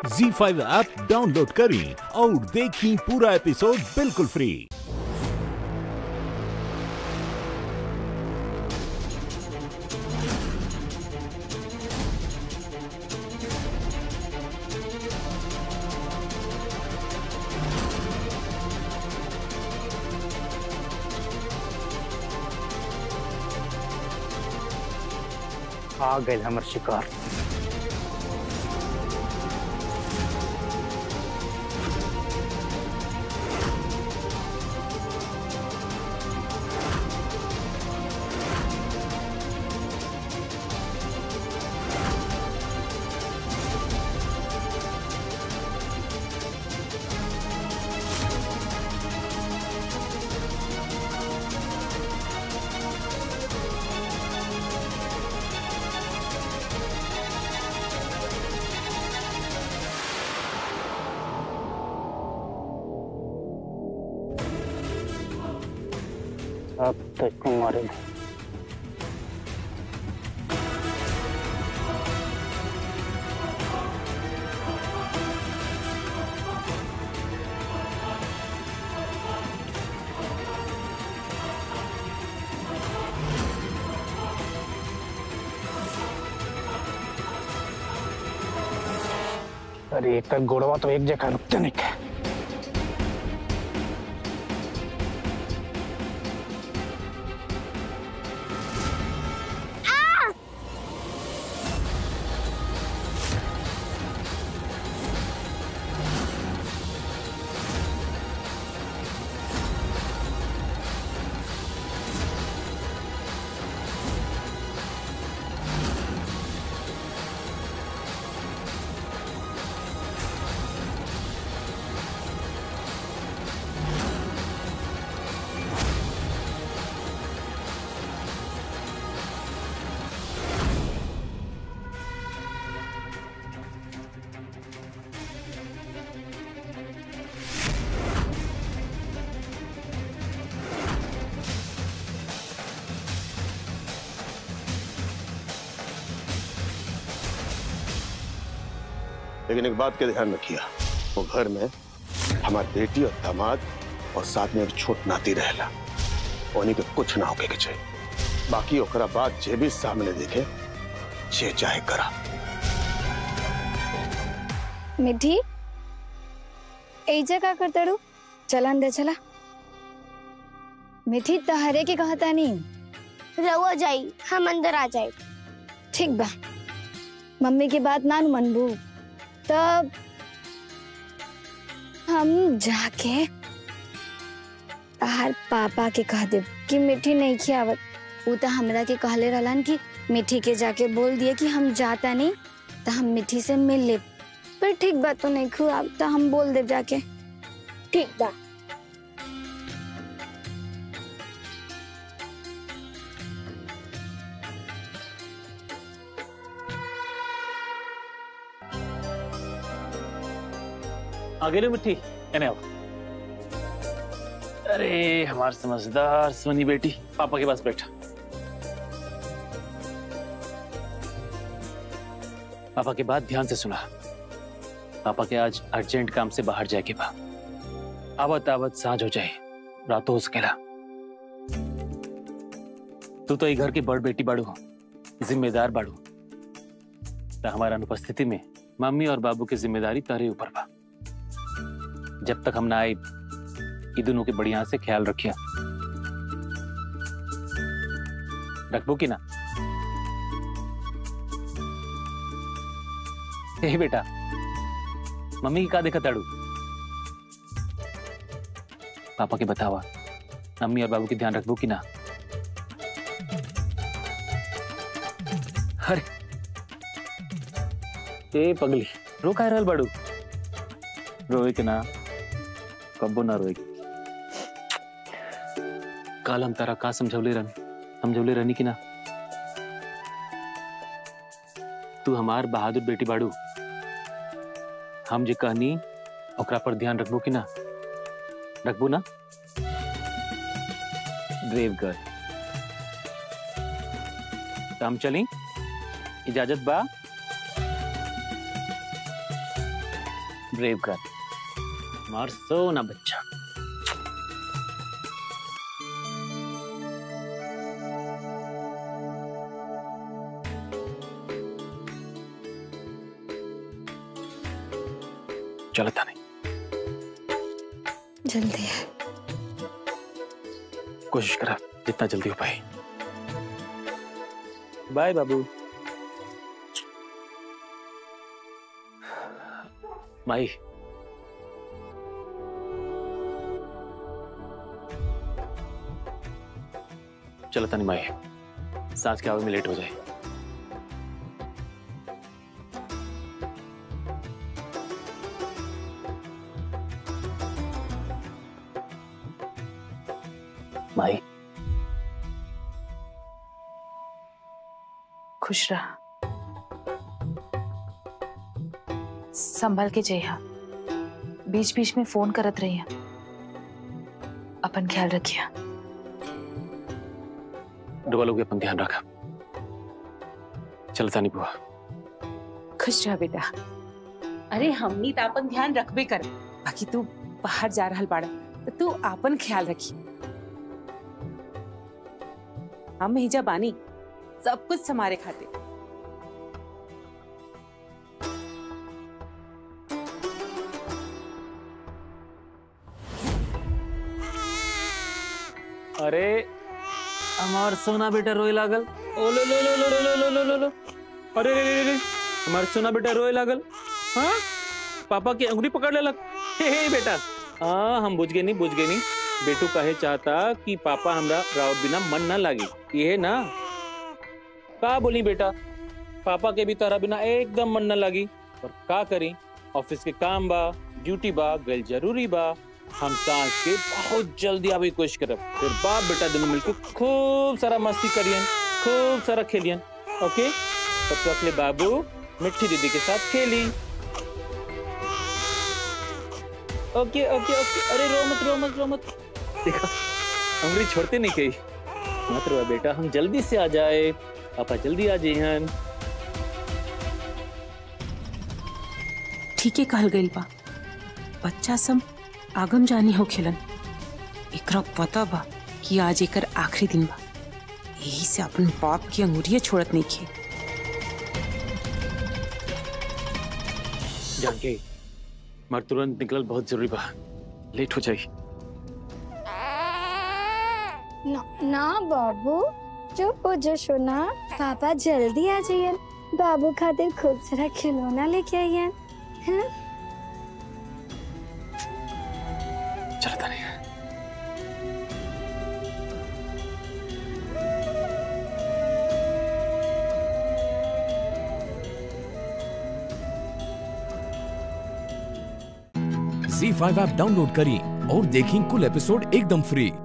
जी five app download करें और देखें पूरा एपिसोड बिल्कुल फ्री आ गए हमर शिकार अब तो इसको मारेंगे अरे एक तक गोड़वा तो एक जगह रुकते नहीं क्या लेकिन एक बात का ध्यान रखिए वो घर में हमारी बेटी और दामाद और साथ में एक छोट नाती रहेला उन्हीं के कुछ ना होके के चाहिए बाकी ओकरा बाद जे भी सामने देखे जे चाहे करा मिठी एजा का करताड़ू चला अंदर चला मिठी तहरे के कहता नहीं रहुआ जाई हम अंदर आ जाए ठीक बा मम्मी की बात ना मनबू तब हम जाके तार पापा के कह दे कि मिठी नहीं खियावत वो तो हमरा के कहले रहलन कि मिठी के जाके बोल दिए कि हम जाता नहीं तो हम मिठी से मिल ले पर ठीक बात तो नहीं खुआब तो हम बोल दे जाके ठीक बा आगे लो मिट्टी एने आओ अरे हमार समझदार सोनी बेटी पापा के पास बैठा पापा की बात ध्यान से सुना पापा के आज अर्जेंट काम से बाहर जाए के बा आवत आवत साँझ हो जाए रात हो सकेला तू तो ये घर की बड़ बेटी बाड़ू जिम्मेदार बाड़ू तो हमारा अनुपस्थिति में मम्मी और बाबू की जिम्मेदारी तारे ऊपर बा जब तक हम ना आए ये दोनों के बढ़िया से ख्याल रखिया रखबो की ना हे बेटा मम्मी की का देखा ताड़ू पापा के बतावा मम्मी और बाबू की ध्यान रखबो की ना अरे ए पगली रो का रहल बाड़ू रोए के ना कब्बो ना रोए काल हम तारा का समझौले रहनी समझौले रहनी कि ना तू हमार बहादुर बेटी बाड़ू हम जे कहनी ओकरा पर ध्यान रखबो कि ना रखबो ना ब्रेव गर्ल तो हम चली इजाजत बा ब्रेव गर्ल मार सोना बच्चा चलो था नहीं जल्दी है कोशिश करा जितना जल्दी हो पाए बाय बाबू माई चलो तनी माई सांस के आवे में लेट हो जाए माई खुश रहा संभल के जइहा बीच बीच में फोन करत रही अपन ख्याल रखिया डबल हो गया अपन ध्यान रखा चल तानी बुआ खुश रह बेटा अरे हमनी तो अपन ध्यान रखबे कर बाकी तू बाहर जा रहल बाड़ा तो तू आपन ख्याल रखी हम हिजा बानी सब कुछ समारे खाते अरे हमार सोना बेटा रोए लागल ओ लो लो लो लो लो लो लो लो लो लो अरे रे रे रे हमार सोना बेटा रोए लागल हाँ पापा की अंगुली पकड़ लेलक हे हे बेटा हाँ हम बुझ गए नहीं बुझ गए नहीं बेटू कहे चाहता कि पापा हमरा राउत बिना मन ना लागे ये ना का बोली बेटा पापा के भी तारा बिना एकदम मन ना लगी पर का करी ऑफिस के काम बा ड्यूटी बा गल जरूरी बा हम सांस के बहुत जल्दी आवे की कोशिश करब फिर बाप बेटा दोनों मिलकर खूब सारा मस्ती करियन खूब सारा खेलियन ओके तब तक ले बाबू मिट्टी दीदी के साथ खेली ओके ओके ओके अरे रो मत रो मत रो मत देखा उंगली छोड़ते नहीं कही मत रो बेटा हम जल्दी से आ जाए पापा जल्दी आ जाइए ठीक है कहल गइल बा बच्चा सब आगम जानी हो खेलन एकरा पता बा कि आज एकर आखिरी दिन बा यही से अपन बाप की अंगुरिया छोड़त नहीं खे जानके मर तुरंत निकलल बहुत जरूरी बा लेट हो जाई ना, ना बाबू चुप हो जो सोना पापा जल्दी आ जाइए बाबू खातिर खूब सारा खिलौना लेके आइए हैं चलो तानी झी फाइव ऐप डाउनलोड करें और देखें कुल एपिसोड एकदम फ्री